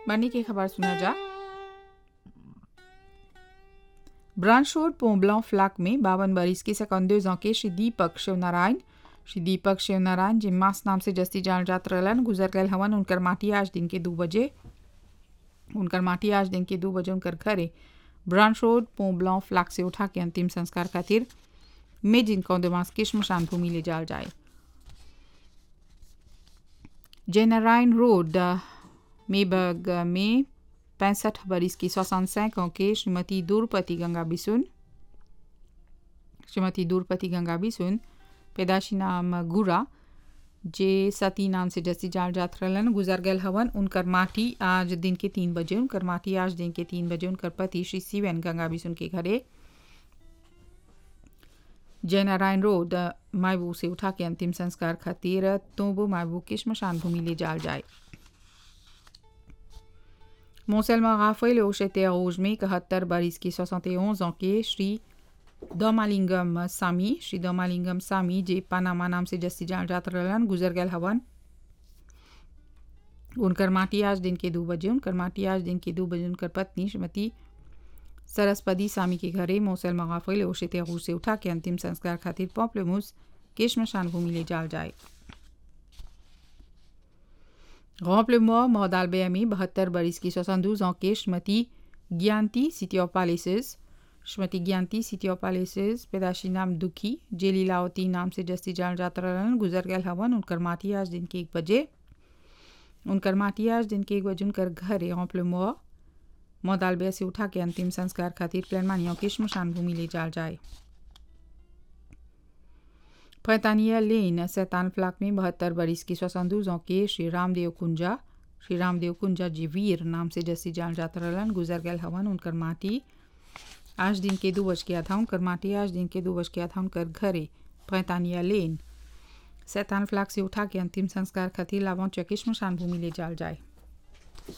बनी की खबर सुना जा ब्रांच रोड पोम्बलां फ्लैक में बावन बरिस के सेकंडो ans के श्री दीपक शिवनारायण श्री दीपक शिवनारायण जिन मास नाम से जस्ती जान जात रहलन गुजर गए हवन उनकर माटी आज दिन के दो बजे उनकर माटी आज दिन के दो बजे उनकर घरे ब्रांच रोड पोम्बलां फ्लैक से उठा के अंतिम संस्कार खातिर में जिनका दिमाग के शमशान भूमि ले जाल जाए जयनारायण रोड मेबग में पैंसठ बरिस की सोixante ans के श्रीमती दूरपति गंगा बिसुन श्रीमती दूरपति गंगा बिसुन पैदाशी नाम गुरा जे सती नाम से जैसी जाल जात रहलन गुजर गए हवन उनकर माटी आज दिन के तीन बजे उनकर माटी आज दिन के तीन बजे उनकर पति श्री शिवन गंगा बिसुन के घरे जयनारायण रोड मायबू से उठा के अंतिम संस्कार खातिर तोबो मायबू के शमशान भूमि ले जाल जाए Montselma Raphaël au Chete Rouge में इकहत्तर बरिस की 71 ans के श्री दोमालिंगम सामी श्री दोमालिंगम सामी जे पनामा नाम से जस्ती जान जात रहलन गुजर गए हवन उनकर माटी आज दिन के दो बजे उनकर माटी आज दिन के दो बजे उनकर पत्नी श्रीमती सरस्वती सामी के घरे मोसल मगाफिल ओशे रूस से उठा के अंतिम संस्कार खातिर पॉपलेमुस के शमशान भूमि ले जाल जाए Remplement Mordal BMI बहत्तर बरिस की 72 ans के Shrimati Gyanti city of palaces Shrimati Gyanti city of palaces पैदाशी नाम दुखी जेली लावती नाम से जस्ती जान जात रहलन गुजर गए हवन उनकर माटी आज दिन के एक बजे उनकर माटी आज दिन के एक बजे उनकर घर रॉम्प्लेमो मोदालबे से उठा के अंतिम संस्कार खातिर प्लानमानियों की शमशान भूमि ले जाल जाए फैतानिया लेन सैतान फ्लाक में बहत्तर बरिस की सोixante ans के श्री रामदेव कुंजा श्री रामदेव कुंजा जी वीर नाम से जैसी जान जात रहलन गुजर गए हवन उनकर माटी आज दिन के दो बज गया था उनकर माटी आज दिन के दो बज गया था उनकर घरे फैतानिया लेन सैतान फ्लाक से उठा के अंतिम संस्कार खातिर लावों चकिश शमशान भूमि ले जाल जाए